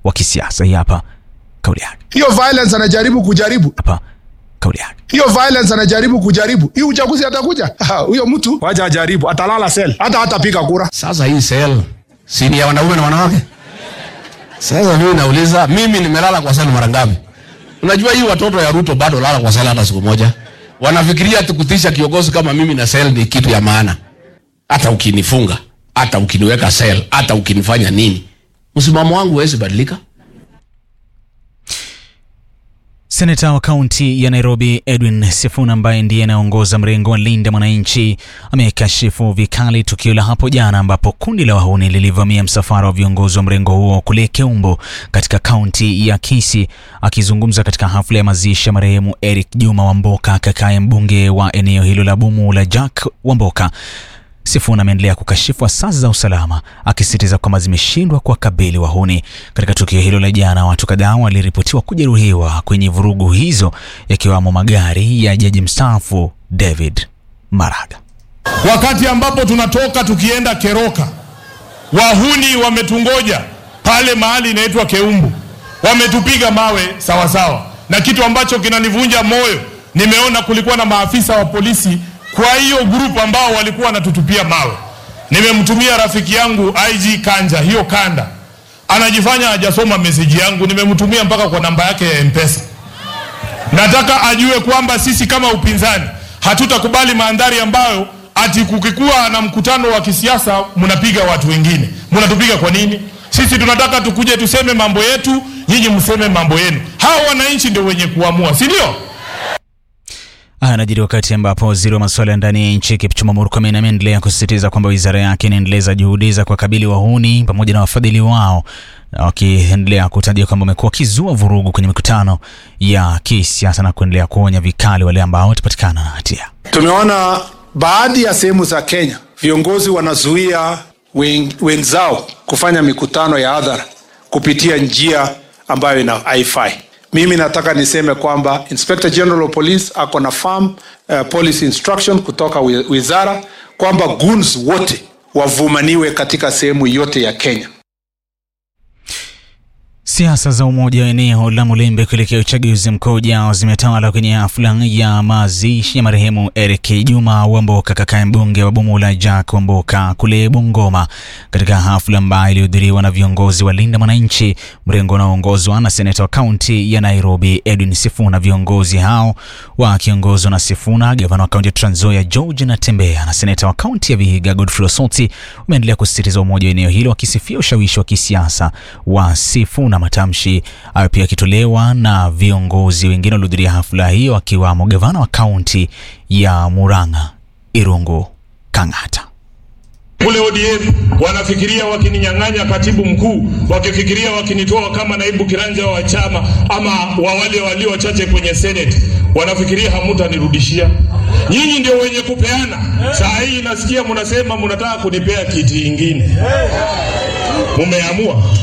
wa kisiasa. Hii hapa kauli yake, hiyo violence anajaribu kujaribu hapa kauli yake. hiyo violence anajaribu kujaribu hii uchaguzi atakuja Ah, huyo mtu wacha ajaribu atalala sel hata hatapiga kura Sasa hii sel si ni ya wanaume na wanawake? Sasa mimi nauliza, mimi nimelala kwa sel mara ngapi? Unajua hii watoto ya Ruto bado lala kwa sel hata siku moja. Wanafikiria tukutisha kiongozi kama mimi na sel ni kitu ya maana. Hata ukinifunga, hata ukiniweka sel, hata ukinifanya nini, msimamo wangu huwezi badilika. Seneta wa kaunti ya Nairobi Edwin Sifuna ambaye ndiye anayeongoza mrengo wa Linda Mwananchi amekashifu vikali tukio la hapo jana ambapo kundi la wahuni lilivamia msafara wa viongozi wa mrengo huo kule Keumbo katika kaunti ya Kisii. Akizungumza katika hafla ya mazishi ya marehemu Eric Juma Wamboka, kakaye mbunge wa eneo hilo la Bumu la Jack Wamboka, Sifuna ameendelea kukashifu asasi za usalama akisisitiza kwamba zimeshindwa kuwakabili wahuni. Katika tukio hilo la jana, watu kadhaa waliripotiwa kujeruhiwa kwenye vurugu hizo, yakiwamo magari ya jaji mstaafu David Maraga. Wakati ambapo tunatoka tukienda Keroka, wahuni wametungoja pale mahali inaitwa Keumbu, wametupiga mawe sawasawa sawa. Na kitu ambacho kinanivunja moyo, nimeona kulikuwa na maafisa wa polisi kwa hiyo grupu ambao walikuwa wanatutupia mawe. Nimemtumia rafiki yangu IG Kanja hiyo kanda, anajifanya hajasoma meseji yangu, nimemtumia mpaka kwa namba yake ya Mpesa. Nataka ajue kwamba sisi kama upinzani hatutakubali mandhari ambayo ati kukikuwa na mkutano wa kisiasa mnapiga watu wengine. Mnatupiga kwa nini? Sisi tunataka tukuje tuseme mambo yetu, nyinyi mseme mambo yenu. Hao wananchi ndio wenye kuamua, si ndio? Haya yanajiri wakati ambapo waziri wa masuala ya ndani ya nchi Kipchumba Murkomen ameendelea kusisitiza kwamba wizara yake inaendeleza juhudi za kuwakabili wahuni pamoja na wafadhili wao, wakiendelea kutaja kwamba wamekuwa wakizua vurugu kwenye mikutano ya kisiasa na kuendelea kuonya vikali wale ambao watapatikana na hatia. tumeona baadhi ya sehemu za kenya viongozi wanazuia wen- wenzao kufanya mikutano ya hadhara kupitia njia ambayo ina haifai mimi nataka niseme kwamba inspector general of police ako na farm uh, policy instruction kutoka wi- wizara kwamba guns wote wavumaniwe katika sehemu yote ya kenya Siasa za umoja wa eneo la Mulembe kuelekea uchaguzi mkuu ujao zimetawala kwenye hafla ya mazishi ya marehemu Eric Juma Wamboka, kakaye mbunge wa Bumula Jack Wamboka kule Bungoma, katika hafla ambayo ilihudhuriwa na viongozi wa Linda Mwananchi, mrengo unaoongozwa na seneta wa kaunti ya Nairobi Edwin Sifuna. Viongozi hao wakiongozwa na Sifuna, gavana wa kaunti ya Trans Nzoia George Natembeya na seneta wa kaunti ya Vihiga Godfrey Osoti umeendelea kusisitiza umoja wa eneo hilo, wakisifia ushawishi wa kisiasa wa Sifuna. Matamshi hayo pia yakitolewa na viongozi wengine waliohudhuria hafla hiyo, akiwamo gavana wa kaunti ya Murang'a Irungu Kang'ata. Kule ODM wanafikiria wakininyang'anya katibu mkuu, wakifikiria wakinitoa kama naibu kiranja wa chama ama wa wale walio wachache kwenye senate, wanafikiria hamutanirudishia. Nyinyi ndio wenye kupeana. Saa hii nasikia mnasema mnataka kunipea kiti ingine. Mumeamua,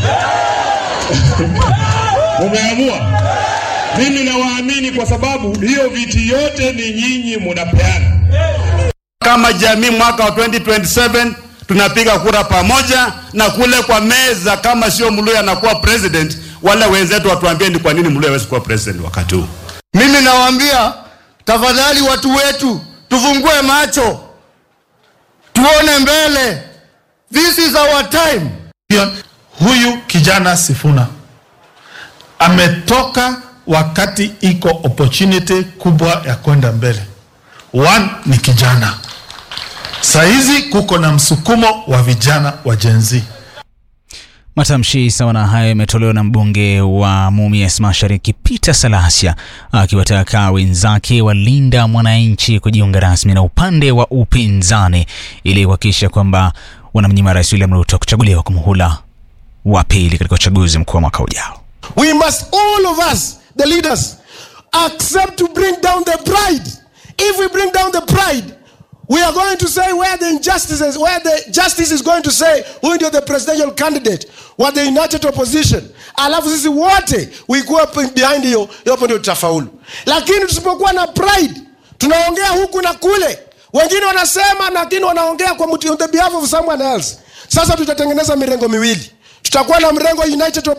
mumeamua. Mimi nawaamini kwa sababu hiyo viti yote ni nyinyi munapeana. kama jamii mwaka wa 2027 tunapiga kura pamoja na kule kwa meza, kama sio Mluya anakuwa president, wale wenzetu watuambie ni kwa nini Mluya hawezi kuwa president wakati huu. Mimi nawaambia tafadhali, watu wetu, tufungue macho, tuone mbele. This is our time. Pia huyu kijana Sifuna ametoka wakati iko opportunity kubwa ya kwenda mbele. One ni kijana, saizi kuko na msukumo wa vijana wa Gen Z. Matamshi sawa na hayo yametolewa na mbunge wa Mumias Mashariki Peter Salasya akiwataka wenzake walinda mwananchi kujiunga rasmi na upande wa upinzani ili kuhakikisha kwamba wanamnyima Rais William Ruto kuchaguliwa kwa muhula wa pili katika uchaguzi mkuu wa mwaka ujao. We must all of us, the leaders, accept to bring down the pride. If we bring down the pride, we are going to say where the injustices, where the justice is going to say who ndio the presidential candidate wa the united opposition, alafu sisi wote we go up behind hiyo, hiyo hapo ndio tutafaulu. Lakini tusipokuwa na pride, tunaongea huku na kule, wengine wanasema lakini wanaongea kwa mtu, on the behalf of someone else. Sasa tutatengeneza mirengo miwili, tutakuwa na mrengo united